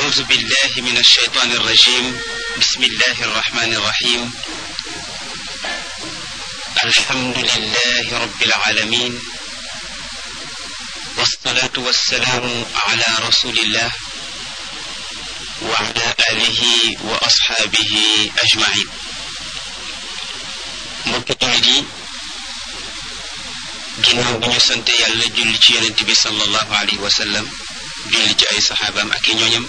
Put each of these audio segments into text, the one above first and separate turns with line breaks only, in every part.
أعوذ بالله من الشيطان الرجيم بسم الله الرحمن الرحيم الحمد لله رب العالمين والصلاة والسلام على رسول الله وعلى آله وأصحابه أجمعين mbokki jullit yi ginnaaw bi ñu sant yàlla julli ci yonent bi sallallahu alayhi wa sallam julli ci ay saxaabaam ak i ñooñam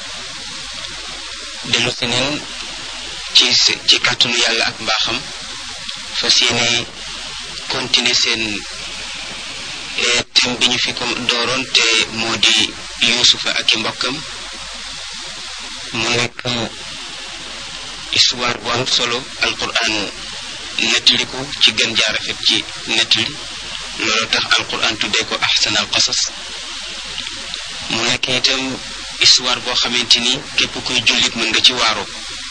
dellu si neen ci ci kàttanu yàlla ak mbaaxam fas yéene continuer seen thème bi ñu fi ko dooroon te moo di yuusufa ak i mbokkam mu nekk histoire bu am solo alquran nettali ko ci gën jaarafet ci nettali loolu tax alquran tuddee ko ahsan al qasas mu nekk itam histoire boo xamante ni képp kuy jullit mën nga ci waaroo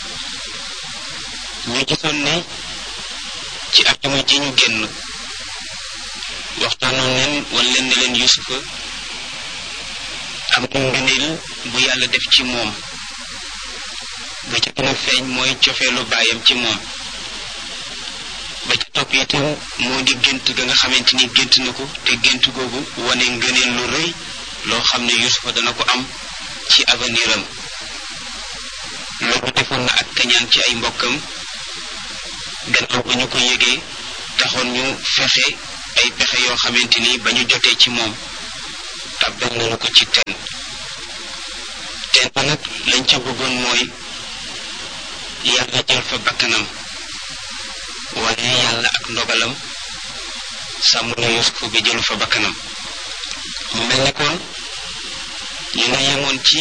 ñu gisoon ne ci atuma ji ñu génn waxtaanoon leen wan leen ne leen yusufa am na ngëneel bu yàlla def ci moom ba ca gën a feeñ mooy cofeelu baayam ci moom ba ca topp itam moo di gént ga nga xamante ni gént na ko te gént googu wane ngëneel lu rëy loo xam ne yusufa dana ko am ci avenir am loolu defoon na ak kañaan ci ay mbokkam gannaaw ba ñu ko yëgee taxoon ñu fexe ay pexe yoo xamante ni ba ñu jotee ci moom tàbbal nañu ko ci teen teen ba nag lañ ca bëggoon mooy yàlla jël fa bakkanam waaye yàlla ak ndogalam sàmm na yusufa bi jëlu fa bakkanam mu mel ne kon ñu nga yemoon ci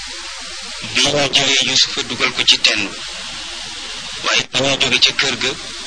bi ñu jëlee yusufa dugal ko ci teen waaye ba ñuy jóge ca kër ga